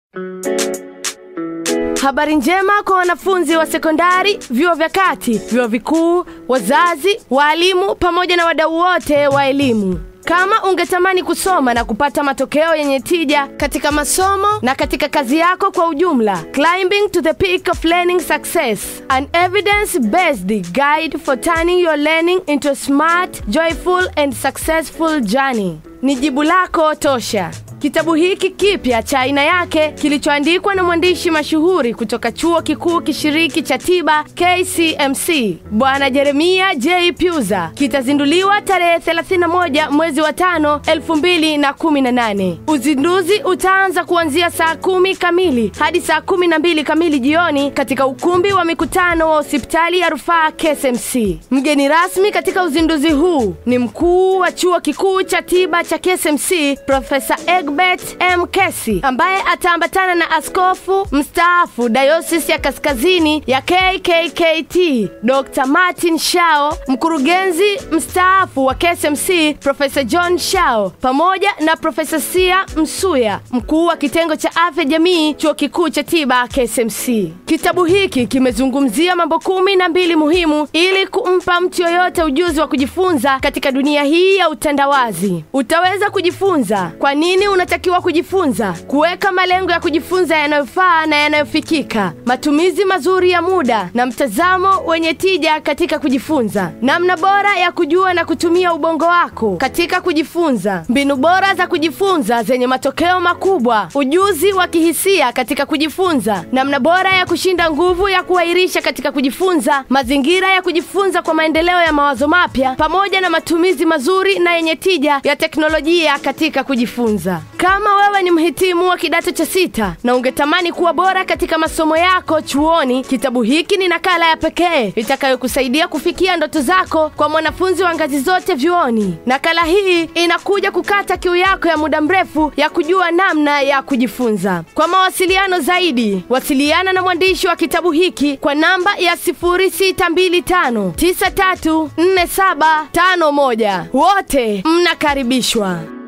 Habari njema kwa wanafunzi wa sekondari, vyuo vya kati, vyuo vikuu, wazazi, waalimu pamoja na wadau wote wa elimu. Kama ungetamani kusoma na kupata matokeo yenye tija katika masomo na katika kazi yako kwa ujumla, Climbing to the Peak of Learning Success, an evidence-based guide for turning your learning into a smart, joyful and successful journey ni jibu lako tosha. Kitabu hiki kipya cha aina yake kilichoandikwa na mwandishi mashuhuri kutoka chuo kikuu kishiriki cha tiba KCMC Bwana Jeremia J. Pyuza kitazinduliwa tarehe 31 mwezi wa tano 2018. Uzinduzi utaanza kuanzia saa kumi kamili hadi saa kumi na mbili kamili jioni katika ukumbi wa mikutano wa hospitali ya rufaa KCMC. Mgeni rasmi katika uzinduzi huu ni mkuu wa chuo kikuu cha tiba cha KCMC Profesa Egbert M. Kesi ambaye ataambatana na askofu mstaafu dayosisi ya kaskazini ya KKKT Dr. Martin Shao, mkurugenzi mstaafu wa KCMC Profesa John Shao pamoja na Profesa Sia Msuya, mkuu wa kitengo cha afya jamii chuo kikuu cha tiba KCMC. Kitabu hiki kimezungumzia mambo kumi na mbili muhimu ili kumpa mtu yoyote ujuzi wa kujifunza katika dunia hii ya utandawazi. Utaweza kujifunza kwa nini unatakiwa kujifunza, kuweka malengo ya kujifunza yanayofaa na yanayofikika, matumizi mazuri ya muda na mtazamo wenye tija katika kujifunza, namna bora ya kujua na kutumia ubongo wako katika kujifunza, mbinu bora za kujifunza zenye matokeo makubwa, ujuzi wa kihisia katika kujifunza, namna bora ya kushinda nguvu ya kuahirisha katika kujifunza, mazingira ya kujifunza kwa maendeleo ya mawazo mapya, pamoja na matumizi mazuri na yenye tija ya teknolojia katika kujifunza. Kama wewe ni mhitimu wa kidato cha sita na ungetamani kuwa bora katika masomo yako chuoni, kitabu hiki ni nakala ya pekee itakayokusaidia kufikia ndoto zako kwa mwanafunzi wa ngazi zote vyuoni. Nakala hii inakuja kukata kiu yako ya muda mrefu ya kujua namna ya kujifunza. Kwa mawasiliano zaidi, wasiliana na mwandishi wa kitabu hiki kwa namba ya 0625934751. Wote mnakaribishwa.